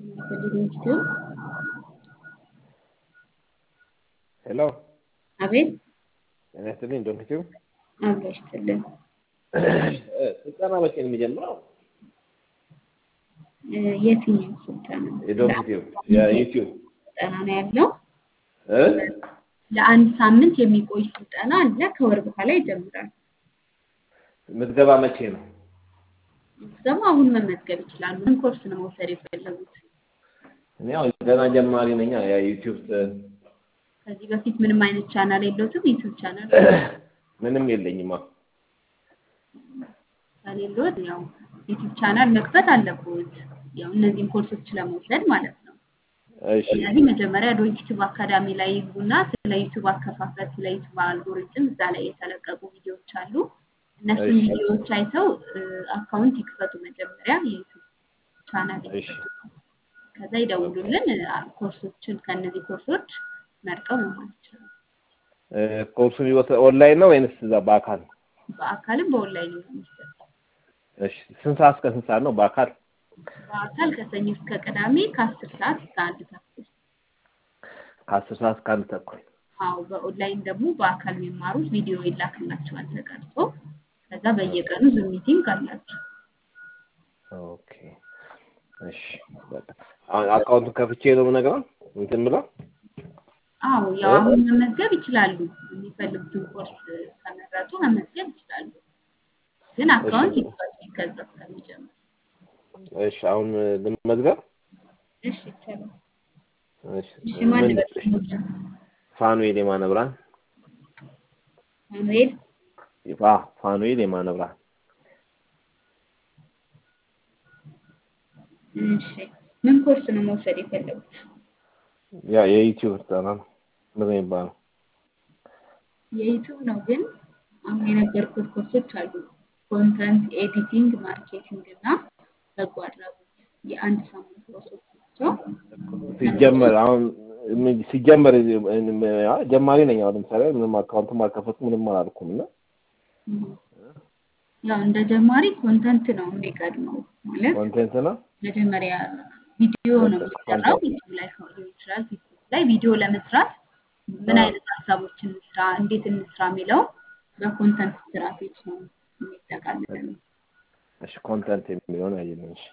ዩቲዩብ ሄሎ አቤት ጤና ይስጥልኝ ዶን ዩቲዩብ አብሮ ይስጥልን። ስልጠና መቼ ነው የሚጀምረው? እ የትኛው ስልጠና? የዶን ዩቲዩብ የዩቲዩብ ስልጠና ነው ያለው። እ ለአንድ ሳምንት የሚቆይ ስልጠና አለ። ከወር በኋላ ይጀምራል። ምዝገባ መቼ ነው? ደግሞ አሁን መመዝገብ ይችላሉ። ምን ኮርስ ነው መውሰድ የፈለጉት? እኔ አሁን ገና ጀማሪ ነኝ። የዩቲዩብ ከዚህ በፊት ምንም አይነት ቻናል የለውትም? ዩቲዩብ ቻናል ምንም የለኝማ። ከሌሎት ያው ዩቲዩብ ቻናል መክፈት አለብዎት። ያው እነዚህን ኮርሶች ለመውሰድ ማለት ነው። እሺ ስለዚህ መጀመሪያ ዩቲዩብ አካዳሚ ላይ ይግቡና ስለ ዩቲዩብ አከፋፈት፣ ስለ ዩቲዩብ አልጎሪዝም እዛ ላይ የተለቀቁ ቪዲዮዎች አሉ። እነሱን እሺ። ቪዲዮዎች አይተው እ፣ አካውንት ይክፈቱ። መጀመሪያ የዩቲዩብ ቻናል እሺ ይክፈቱ። ከዛ ይደውሉልን። አ፣ ኮርሶችን ከእነዚህ ኮርሶች መርጠው መማር ይችላሉ። እ፣ ኮርሱ የሚወሰ- ኦንላይን ነው ወይንስ እዛ በአካል? በአካልም በኦንላይን ነው የሚሰጠው። እሺ ስንት ሰዓት እስከ ስንት ሰዓት ነው በአካል? በአካል ከሰኞ እስከ ቅዳሜ ከአስር ሰዓት እስከ አንድ ተኩል። ከአስር ሰዓት እስከ አንድ ተኩል። አዎ በኦንላይን ደግሞ በአካል የሚማሩት ቪዲዮ ይላክላቸዋል ተቀርጾ። ከዛ በየቀኑ ዙም ሚቲንግ አላቸው። ኦኬ እሺ በቃ አሁን አካውንቱን ከፍቼ ነው የምነግረው እንትን ብለው አዎ ያው አሁን መመዝገብ ይችላሉ። የሚፈልጉትን ኮርስ ከመረጡ መመዝገብ ይችላሉ። ግን አካውንት ይክፈቱ ከዛ እስከሚጀምር። እሺ አሁን ልመዝገብ እሺ ይቻላል። እሺ እሺ ማን ምን ይበል? ፋኑኤል የማነ ብርሃን ማኑኤል አ ፋኑኤል የማነ ብርሃን እሺ ምን ኮርስ ነው መውሰድ የፈለጉት? ያ የዩቲዩብ ስልጠና ነው ምንድን ነው የሚባለው የዩቲዩብ ነው ግን አሁን የነገርኩት ኮርሶች አሉ። ኮንተንት ኤዲቲንግ፣ ማርኬቲንግ እና በጎ አድራጎት የአንድ ሳምንት ኮርሶች ናቸው። ሲጀመር አሁን ምን- ሲጀመር ያ ጀማሪ ነኝ አሁን ለምሳሌ ምንም አካውንትም አልከፈትኩም ምንም አላልኩም እና እም። ያው እንደ ጀማሪ ኮንተንት ነው የሚቀድመው ማለት ኮንቴንት ነው መጀመሪያ ቪዲዮ ነው የሚሰራው። ዩቲዩብ ላይ ሊሆን ይችላል፣ ፌስቡክ ላይ ቪዲዮ ለመስራት ምን አዎ። አይነት ሀሳቦችን እንስራ፣ እንዴት እንስራ የሚለው በኮንተንት ስትራቴጂ ነው የሚጠቃልለው። እሺ ኮንተንት የሚለውን ያየነው እሺ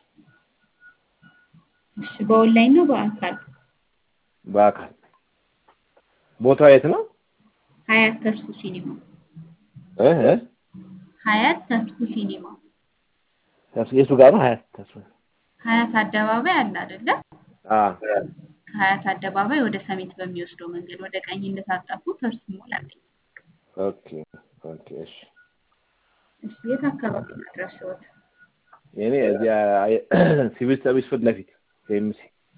እሺ በኦንላይን ነው በአካል? በአካል ቦታው የት ነው ሀያት ተስፉ ሲኒማ እ እ ሀያት ተስፉ ሲኒማ ተስ- የቱ ጋር ነው ሀያት ተስፋ ሀያት አደባባይ አለ አይደለ? አ ከሀያት አደባባይ ወደ ሰሜት በሚወስደው መንገድ ወደ ቀኝ እንደታጠፉ ፐርስ ሞል አለኝ። ኦኬ ኦኬ እሺ እሺ የት አካባቢ ነው አድራሻዎት? የኔ እዚያ አይ- ሲቪል ሰርቪስ ፊት ለፊት ኤምሲ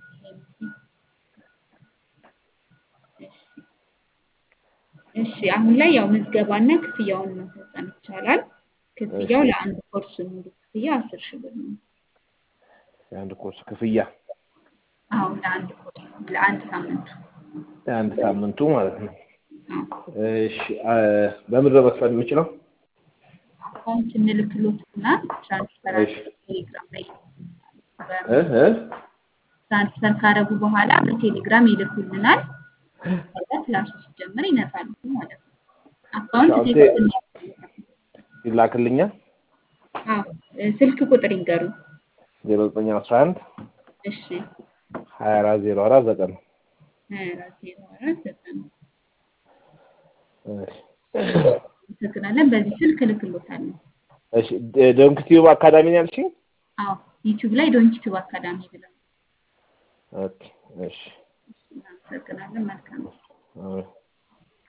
እሺ አሁን ላይ ያው ምዝገባና ክፍያውን መፈጸም ይቻላል። ክፍያው እሺ። ለአንድ ኮርስ ሙሉ ክፍያ አስር ሺህ ብር ነው። የአንድ ኮርስ ክፍያ አዎ ለአንድ ኮርስ ለአንድ ሳምንቱ። የአንድ ሳምንቱ ማለት ነው አዎ እሺ አ፣ በምንድን ነው መክፈል የምችለው አካውንት እንልክሎትና ትራንስፈር እሺ። አድርገው ቴሌግራም ላይ እ እ ትራንስፈር ካደረጉ በኋላ በቴሌግራም ይልኩልናል። ከዛ ክላሱ ሲጀምር ይነካሉ ማለት ነው። አካውንት አሁን ቴክስት ቴ- እናደርጋለን። ይላክልኛል አዎ እ፣ ስልክ ቁጥር ይንገሩ። ዜሮ ዘጠኝ አስራ አንድ እሺ ሀያ አራት ዜሮ አራት ዘጠኝ ሀያ አራት ዜሮ አራት ዘጠና እሺ አመሰግናለን። በዚህ ስልክ እልክሎታለሁ። እሺ ደ- ዶንክ ቲዩብ አካዳሚ ነው ያልሽኝ አዎ ዩቲዩብ ላይ ዶንኪቲቭ አካዳሚ ብለው ኦኬ እሺ እናመሰግናለን። መልካም አዎ